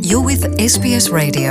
You're with SBS Radio.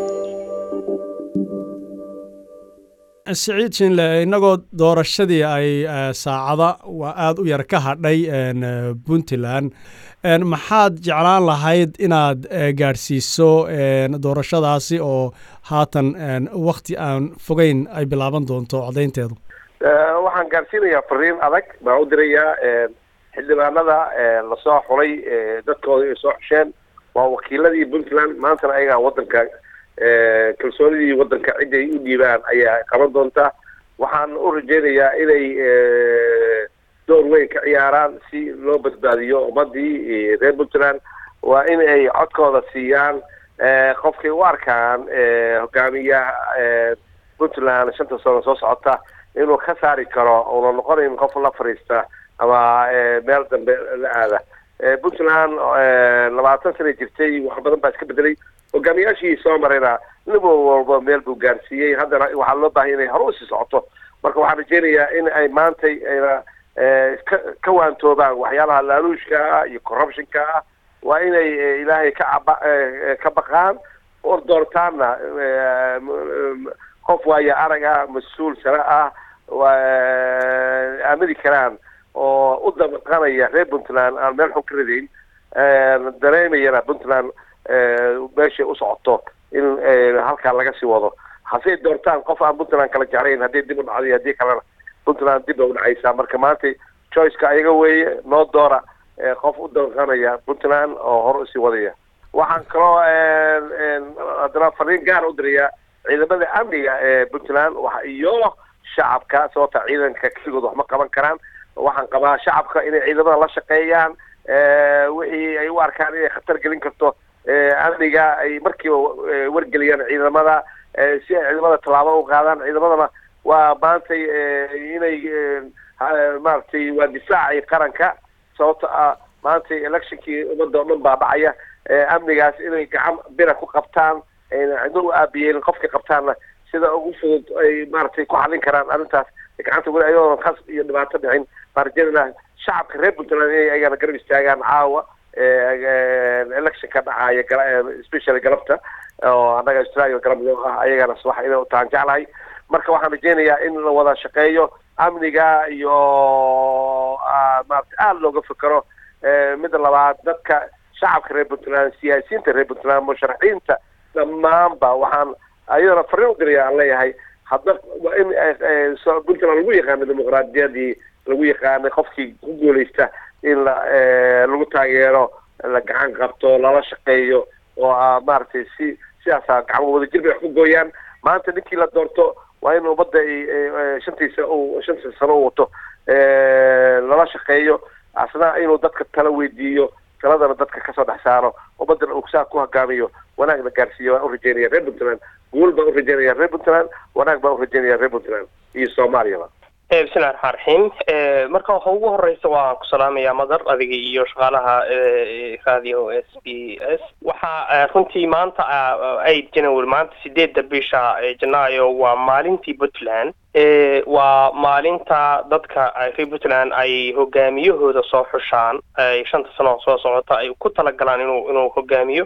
siciid shinle innagoo doorashadii ay saacada waa aada u yar ka hadhay puntland maxaad jeclaan lahayd inaad gaadhsiiso doorashadaasi oo haatan wakti aan fogeyn ay bilaaban doonto codaynteedu waxaan gaadhsiinayaa fariin adag baan u dirayaa xildhibaanada lasoo xulay dadkooda ay soo xusheen waa wakiiladii puntland maantana ayagaa wadanka kalsoonidii wadanka cid ay u dhiibaan ayaa qaban doonta waxaan u rajaynayaa inay door weyn ka ciyaaraan si loo badbaadiyo ummadii reer puntland waa in ay codkooda siiyaan qofkay u arkaan hogaamiyaha puntland shanta sano soo socota inuu ka saari karo una noqonayn qof la fadhiista ama meel dambe la aada puntland labaatan sana jirtay wax badan baa iska bedelay hogaamiyaashii soo marayna nin walba meel buu gaarsiiyey haddana waxaa loo baahaya inay hore usii socoto marka waxaan rajeynayaa in ay maantay ayna ka ka waantoobaan waxyaalaha laaluushka ah iyo corruptionka ah waa inay ilaahay ka caba ka baqaan oo doortaanna qof waayo arag ah mas-uul sare ah aamini karaan oo u dabaqanaya reer puntland aan meel xun ka ridayn dareemayana puntland meeshay u socoto in halkaa laga sii wado hasey doortaan qof aan puntland kala jeclayn haddii dib u dhacday haddii kalena puntland dib bay udhacaysaa marka maanta choiceka ayaga weeye noo doora qof u dabaqanaya puntland oo hore usii wadaya waxaan kaloo haddana fariin gaar u dirayaa ciidamada amniga ee puntland iyo shacabka sababta ciidanka keligood wax ma qaban karaan waxaan qabaa shacabka inay ciidamada la shaqeeyaan wixii ay u arkaan inay khatar gelin karto amniga ay markiiba wargeliyaan ciidamada si ay ciidamada tallaabo u qaadaan ciidamadana waa maantay inay maaragtay waa difaacay qaranka sababta ah maantay electionkii ummadda o dhan baa dhacaya amnigaas inay gacan bira ku qabtaan ayna cidno u aabiyeen qofkay qabtaanna sida ugu fudud ay maaragtay ku xallin karaan arrintaas gacanta weli ayadoona khas iyo dhibaato dhicin baan rajeynayna shacabka reer puntland inay ayagana garab istaagaan caawa electionka dhacaya specially galabta oo annaga australia galab loo ah ayagana subax inay u tahan jeclahay marka waxaan rajeynayaa in la wada shaqeeyo amniga iyo maarata aada looga fikero midda labaad dadka shacabka reer puntland siyaasiyiinta reer puntland musharaxiinta dhammaanba waxaan ayadana fariin u diraya aan leeyahay hadda waa in puntland lagu yaqaano dimuqraadiyadii lagu yaqaanay qofkii ku guuleysta in la lagu taageero la gacan qabto lala shaqeeyo oo maaragtay si sidaasa gacmo wadajir bay wax ku gooyaan maanta ninkii la doorto waa in ummadda shantiisa u shantiisa sano u wato lala shaqeeyo asna inuu dadka tala weydiiyo taladana dadka kasoo dhex saaro ummaddana uu saa ku hogaamiyo wanaag la gaarsiiyo waan u rajeynaya reer puntland guul baan u rajeynaya reer puntland wanaag baan u rajeynaya reer puntland iyo soomaaliyaba bismillahi raxmaan raxiim marka waxa ugu horeysa waan ku salaamayaa madar adiga iyo shaqaalaha radio s b s waxaa runtii maanta eight january maanta sideedda bisha janaayo waa maalintii puntland waa maalinta dadka reer puntland ay hogaamiyahooda soo xushaan ay shanta sano soo socota ay ku talagalaan inuu inuu hogaamiyo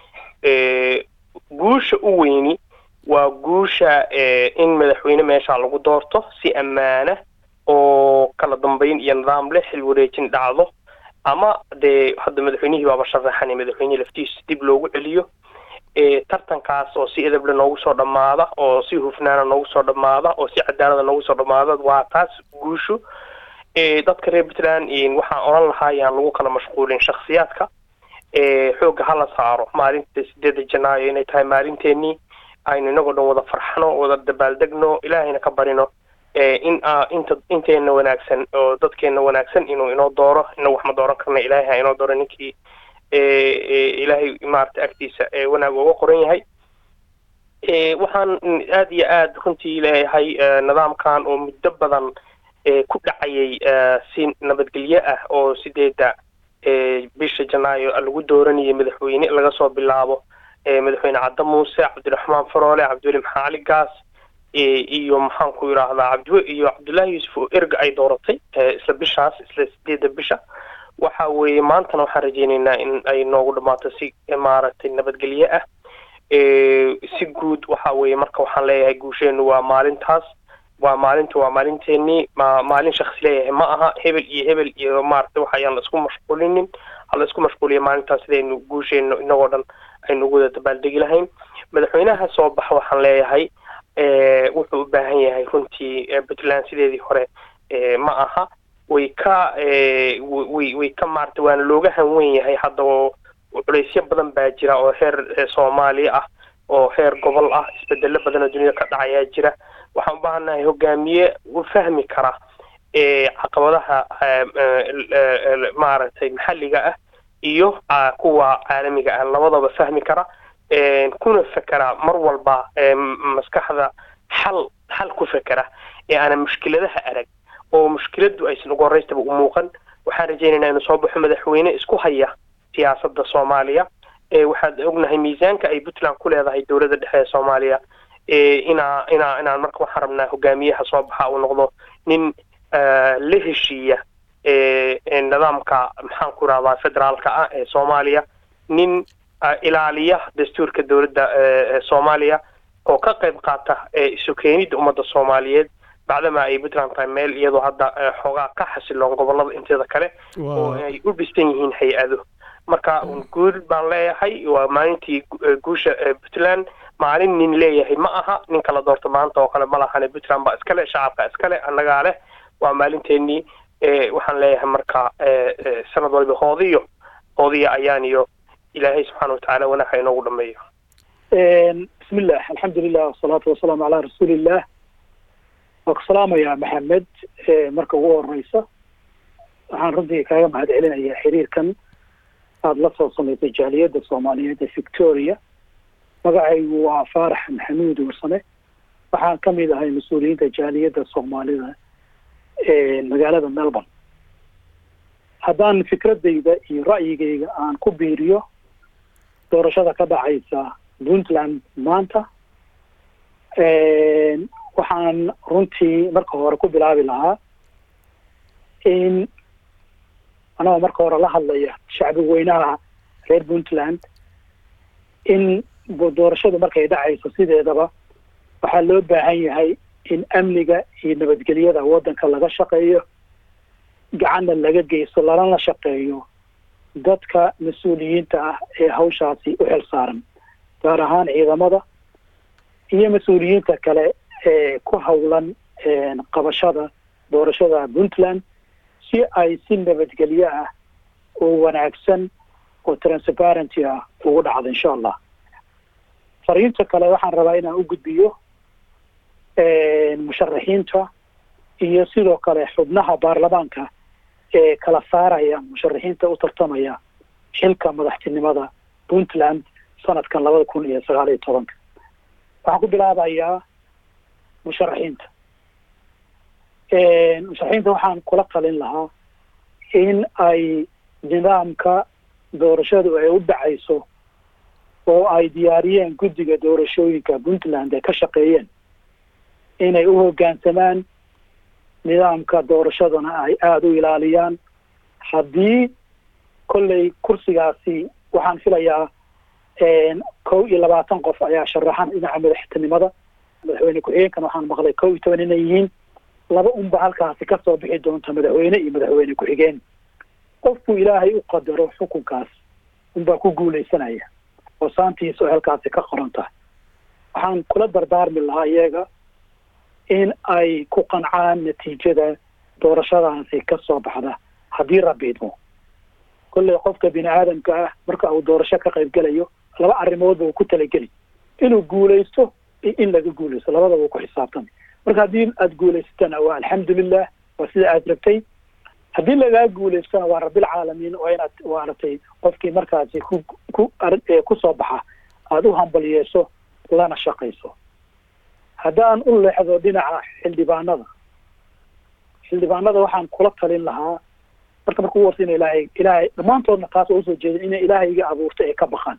guusha u weyni waa guusha in madaxweyne meesha lagu doorto si ammaana oo kala dambeyn iyo nidaam leh xil wareejin dhacdo ama dee hadda madaxweynihii baaba sharaxan madaxweyne laftiisa dib loogu celiyo tartankaas oo si edeble noogu soo dhammaada oo si hufnaana noogu soo dhammaada oo si cadaalada noogu soo dhammaada waa taas guushu dadka reer puntland waxaan odhan lahaa yaan lagu kala mashquulin shaksiyaadka xoogga hala saaro maalinta sideedda janaayo inay tahay maalinteenii aynu inagoo dhan wada farxno wada dabaaldegno ilaahayna ka barino in inta inteena wanaagsan oo dadkeena wanaagsan inuu inoo dooro inagu wax ma dooran karna ilaahay ha inoo dooro ninkii ilaahay maarata agtiisa wanaag uga qoran yahay waxaan aada iyo aada runtii leeyahay nidaamkan oo muddo badan ku dhacayay si nabadgelyo ah oo sideeda bisha janaayo lagu dooranayay madaxweyne laga soo bilaabo madaxweyne cadda muuse cabdiraxmaan faroole cabdiweli maxaa cali gaas iyo maxaan ku yidhaahdaa cabdi iyo cabdullaahi yuusuf oo erga ay dooratay isla bishaas isla sideedda bisha waxa weeye maantana waxaan rajeynaynaa in ay noogu dhammaato si maaragtay nabadgelye ah si guud waxa weeye marka waxaan leeyahay guusheenu waa maalintaas waa maalinta waa maalinteenii ma maalin shaksi leeyahay ma aha hebel iyo hebel iyo maaragtay waxa ayaan la isku mashquulinin hala isku mashquuliya maalintaas sidaynu guusheenu inagoo dhan aynu ugu wada dabaaldegi lahayn madaxweynaha soo baxa waxaan leeyahay wuxuu u baahan yahay runtii puntland sideedii hore ma aha way ka way way ka maarata waana looga hanwen yahay hadda oo culaysyo badan baa jira oo heer soomaaliya ah oo heer gobol ah isbedelo badan oo dunida ka dhacayaa jira waxaan u baahannahay hogaamiye u fahmi kara caqabadaha maaragtay maxalliga ah iyo kuwa caalamiga ah labadaba fahmi kara kuna fekera mar walba maskaxda xal xal ku fekera ee aana mushkiladaha arag oo mushkiladu aysan ugu horeystaba u muuqan waxaan rajaynaynaa inuu soo baxo madaxweyne isku haya siyaasadda soomaaliya waxaan ognahay miisaanka ay puntland ku leedahay dowladda dhexe ee soomaaliya inaa inaa inaan marka waxaan rabnaa hogaamiyaha soo baxa uu noqdo nin la heshiiya nidaamka maxaan ku rahdaa federaalka ah ee soomaaliya nin ilaaliya dastuurka dowladda soomaaliya oo ka qayb qaata isu keenidda ummadda soomaaliyeed bacdama ay puntland tahay meel iyadoo hadda xoogaa ka xasiloon gobolada inteeda kale oo ay u dhistan yihiin hay-ado marka guul baan leeyahay waa maalintii guusha puntland maalin nin leeyahay ma aha nin kala doorto maanta oo kale ma lahane puntland baa iskale shacabka iskale annagaa leh waa maalinteenii waxaan leeyahay marka sanad walba hoodiyo hoodiya ayaan iyo ilaahay subxaana watacaala wanaagha inoogu dhameeyo bismillah alxamdulilah wasalaatu wasalaamu calaa rasuulillah waa ku salaamayaa maxamed marka ugu horeysa waxaan runtii kaaga mahad celinayaa xiriirkan aada la soo samaysay jaaliyadda soomaaliyeed ee victoria magacaygu waa faarax maxamuud warsame waxaan ka mid ahay mas-uuliyiinta jaaliyadda soomaalida ee magaalada melbourne haddaan fikradayda iyo ra'yigayga aan ku biiriyo doorashada ka dhacaysa puntland maanta waxaan runtii marka hore ku bilaabi lahaa in anagoo marka hore la hadlaya shacbi weynaha reer puntland in doorashadu markay dhacayso sideedaba waxaa loo baahan yahay in amniga iyo nabadgelyada waddanka laga shaqeeyo gacanna laga geysto lalana shaqeeyo dadka mas-uuliyiinta ah ee hawshaasi u xil saaran gaar ahaan ciidamada iyo mas-uuliyiinta kale ee ku howlan qabashada doorashada puntland si ay si nabadgelyo ah oo wanaagsan oo transparenty ah ugu dhacdo insha allah fariinta kale waxaan rabaa inaan u gudbiyo musharaxiinta iyo sidoo kale xubnaha baarlamaanka ee kala saaraya musharaxiinta u tartamaya xilka madaxtinimada puntland sanadkan labada kun iyo sagaal iyo tobanka waxaan ku bilaabayaa musharaxiinta musharaxiinta waxaan kula talin lahaa in ay nidaamka doorashadu ay u dhacayso oo ay diyaariyeen guddiga doorashooyinka puntland ay ka shaqeeyeen inay u hoggaansamaan nidaamka doorashadana ay aada u ilaaliyaan haddii kolley kursigaasi waxaan filayaa kow iyo labaatan qof ayaa sharaxan dhinaca madaxtinimada madaxweyne ku-xigeenkan waxaan maqlay kow iyo toban inay yihiin laba unba halkaasi kasoo bixi doonta madaxweyne iyo madaxweyne ku-xigeen qofku ilaahay u qadaro xukunkaas unbaa ku guuleysanaya oo saantiisa oo halkaasi ka qoran tahay waxaan kula dardaarmi lahaa iyaga in ay ku qancaan natiijada doorashadaasi ka soo baxda haddii rabbi idmo kolley qofka bini aadamka ah marka uu doorasho ka qayb gelayo laba arrimoodba uu ku talageli inuu guulaysto iyo in laga guulaysto labadaba uu ku xisaabtami marka haddii aada guulaysatana waa alxamdulilah waa sida aada rabtay haddii lagaa guulaystona waa rabbilcaalamiin waa inaad waaratay qofkii markaasi ku ku kusoo baxa aada u hambaliyeeso lana shaqayso haddaan u leexdo dhinaca xildhibaanada xildhibaanada waxaan kula talin lahaa marka marka ugu horta ina ilaahay ilaahay dhammaantoodna taas oo usoo jeedin inay ilaahayga abuurta ay ka baqaan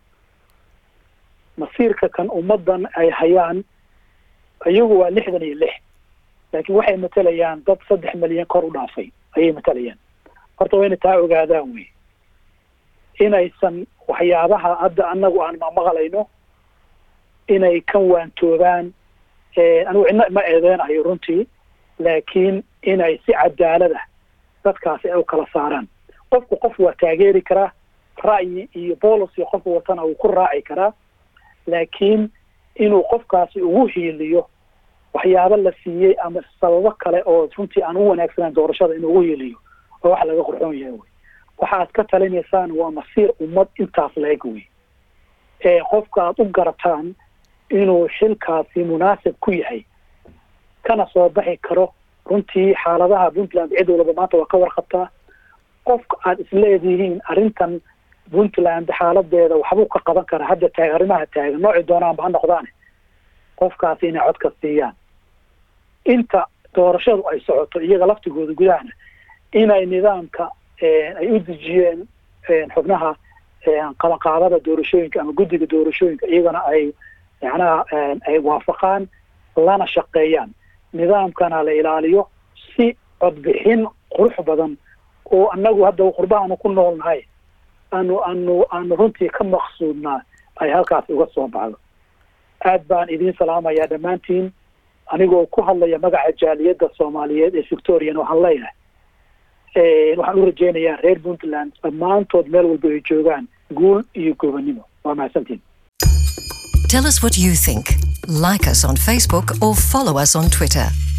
masiirka kan ummaddan ay hayaan iyagu waa lixdan iyo lix laakiin waxay matalayaan dad saddex milyan kor u dhaafay ayay matalayaan horta waa inay taa ogaadaan wey inaysan waxyaabaha hadda annagu aan mamaqlayno inay ka waantoobaan anigu cidna ma eedeynayo runtii laakiin inay si cadaalad ah dadkaasi ay u kala saaraan qofku qof waa taageeri karaa ra'yi iyo policy qofku watana uu ku raaci karaa laakiin inuu qofkaasi ugu hiiliyo waxyaabo la siiyey ama sababo kale oo runtii aan u wanaagsanaan doorashada inuu ugu hiiliyo oo wax laga qurxoon yahay wey waxaad ka talinaysaan waa masiir ummad intaas la-eg wey ee qofka aad u garataan inuu xilkaasi munaasib ku yahay kana soo baxi karo runtii xaaladaha puntland cid walba maanta waa ka warqabtaa qofka aad isleedihiin arrintan puntland xaaladeeda waxbuu ka qaban karaa hadda taag arrimaha taagan noocii doonaanba ha noqdaane qofkaasi inay codka siiyaan inta doorashadu ay socoto iyaga laftigooda gudahana inay nidaamka ay u dejiyeen xubnaha qabanqaabada doorashooyinka ama guddiga doorashooyinka iyagana ay macnaha ay waafaqaan lana shaqeeyaan nidaamkana la ilaaliyo si codbixin qurux badan oo annagu hadda qurbahaanu ku noolnahay aanu aanu aanu runtii ka maqsuudnaa ay halkaas uga soo baxdo aad baan idiin salaamayaa dhammaantiin anigoo ku hadlaya magaca jaaliyadda soomaaliyeed ee victorian waxaan leeyahay waxaan u rajeynayaa reer puntland dhammaantood meel walba ay joogaan guul iyo gobanimo waa mahadsantiin Tell us what you think. Like us on Facebook or follow us on Twitter.